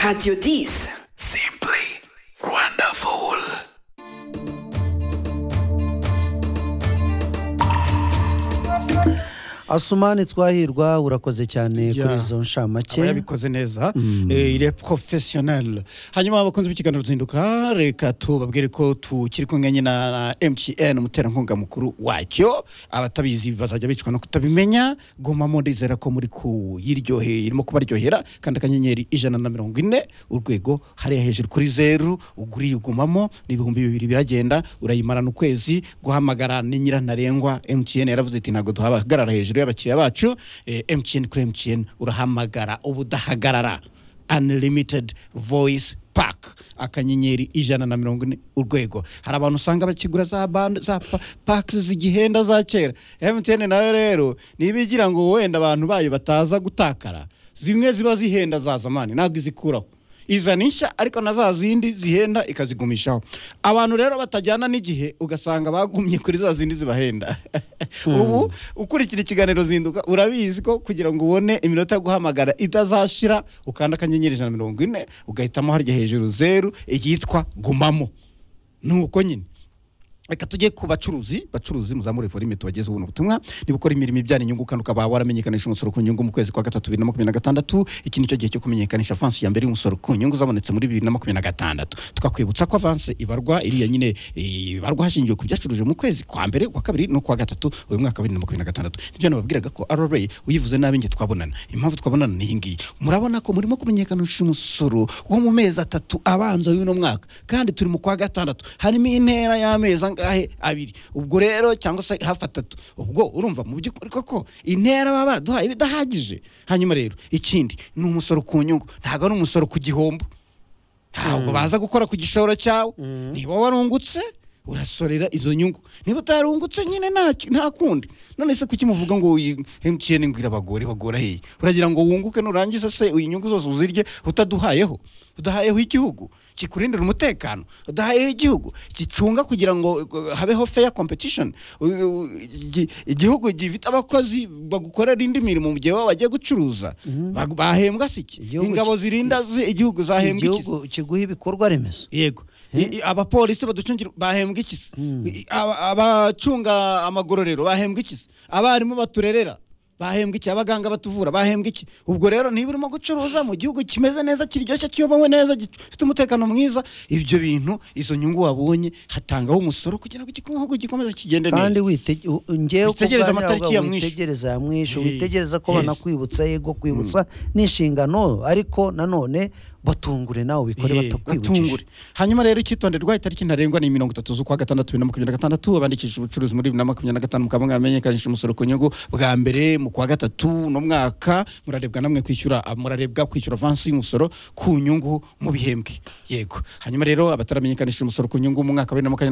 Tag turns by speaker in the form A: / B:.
A: Radio Dis.
B: Simply wonderful.
C: asumani twahirwa urakoze cyane
D: Ya.
C: kuri izo nshamake
D: aba yabikoze neza Eh, il est professionnel hanyuma abakunzi b'ikiganiro ruzinduka reka tubabwire ko tukiri kumwe nyine na mtn umuterankunga mukuru wacyo abatabizi bazajya bicwa no kutabimenya gomamo ndizera ko muri kuyiryoheye irimo kubaryohera kandi akanyenyeri ijana na mirongo ine urwego hariya hejuru kuri zeru uguriye ugumamo ni ibihumbi bibiri biragenda urayimarana ukwezi guhamagara ni nyirantarengwa mtn yaravuze ati ntabwo duhagarara hejuru y'abakiriya bacu Eh, mtn kuri mtn urahamagara ubudahagarara unlimited voice pack akanyenyeri ijana na mirongo ine urwego hari abantu usanga bakigura za band za pa- packs zigihenda za kera mtn nawe rero niba igira ngo wenda abantu bayo bataza gutakara zimwe ziba zihenda za zamani ntabwo izikuraho izana inshya ariko na za zindi zihenda ikazigumishaho abantu rero batajyana n'igihe ugasanga bagumye kuri za zindi zibahenda ubu ukurikira ikiganiro zinduka urabizi ko kugira ngo ubone iminota yo guhamagara itazashira ukanda akanyenyeri ijana na mirongo ine ugahitamo harya hejuru zeru iyitwa gumamo ni uko nyine reka tujye ku bacuruzi bacuruzi muzamure volume tubagezeho ubuno butumwa niba ukora imirimo ibyara inyungu kandi ukaba waramenyekanisha umusoro ku nyungu mu kwezi kwa gatatu bibiri na makumyabiri na gatandatu iki nicyo gihe cyo kumenyekanisha avansi ya mbere y'umusoro ku nyungu zabonetse muri bibiri na makumyabiri na gatandatu tukakwibutsa ko avansi ibarwa iriya nyine eh, ibarwa hashingiwe ku byacuruje mu kwezi kwa mbere kwa kabiri no kwa gatatu uyu mwaka wa bibiri na makumyabiri na gatandatu nibyo nababwiraga ko rra uyivuze nabi nge twabonana impamvu twabonana ni iyi ngiyi murabona ko murimo kumenyekanisha umusoro wo mu mezi atatu abanza y'uno mwaka kandi turi mu kwa gatandatu harimo intera y'amezi angahe abiri ubwo rero cyangwa se hafi atatu ubwo urumva mu by'ukuri koko intera baba baduhaye iba idahagije hanyuma rero ikindi ni umusoro ku nyungu ntabwo ari umusoro ku gihombo ntabwo baza gukora ku gishoro cyawe niba warungutse urasorera izo nyungu niba utarungutse nyine nta ki- nta kundi none se kuki muvuga ngo uyi- mtn ngo irabagore bagora hehe uragira ngo wunguke nurangiza se iyi nyungu zose uzirye utaduhayeho udahayeho igihugu kikurindira umutekano udahayeho igihugu gicunga kugira ngo uh, habeho fair competition U- u- igi- igihugu gifite abakozi bagukorera indi mirimo mu gihe baba bagiye gucuruza Bag- bahembwa si iki
C: Igihugu
D: ingabo
C: ki-
D: zirinda zi- igihugu zahembwa iki se?
C: igihugu kiguha ibikorwa remezo
D: yego I- i- abapolisi baducungira bahembwa iki se I- aba- abacunga amagororero bahembwa iki se abarimu baturerera bahembwa iki abaganga batuvura bahembwa iki ubwo rero niba urimo gucuruza mu gihugu kimeze neza kiryoshye kiyobowe neza gifite umutekano mwiza ibyo bintu izo nyungu wabonye hatangaho umusoro kugira ngo igihugu gikomeze kigende neza
C: kandi wite- u- ngewe uko
D: Witegereze
C: uganira
D: amatariki ya
C: uvuga
D: mwishu.
C: witegereza ya mwishu
D: Eh,
C: witegereza ko
D: yes.
C: banakwibutsa yego kwibutsa ni inshingano ariko nanone batungure nawe ubikore
D: Eh,
C: batakwibukije
D: batungure. hanyuma rero icyitonderwa itariki ntarengwa ni mirongo itatu z'ukwa gatandatu bibiri na makumyabiri na gatandatu abandikishije ubucuruzi muri bibiri na makumyabiri na gatanu mukaba mwamenyekanisha umusoro ku nyungu bwa mbere mu kwa gatatu no mwaka murarebwa namwe kwishyura ah, murarebwa kwishyura avansi y'umusoro ku nyungu mu bihembwe yego hanyuma rero abataramenyekanisha umusoro ku nyungu mu mwaka wa bibiri na makumyabiri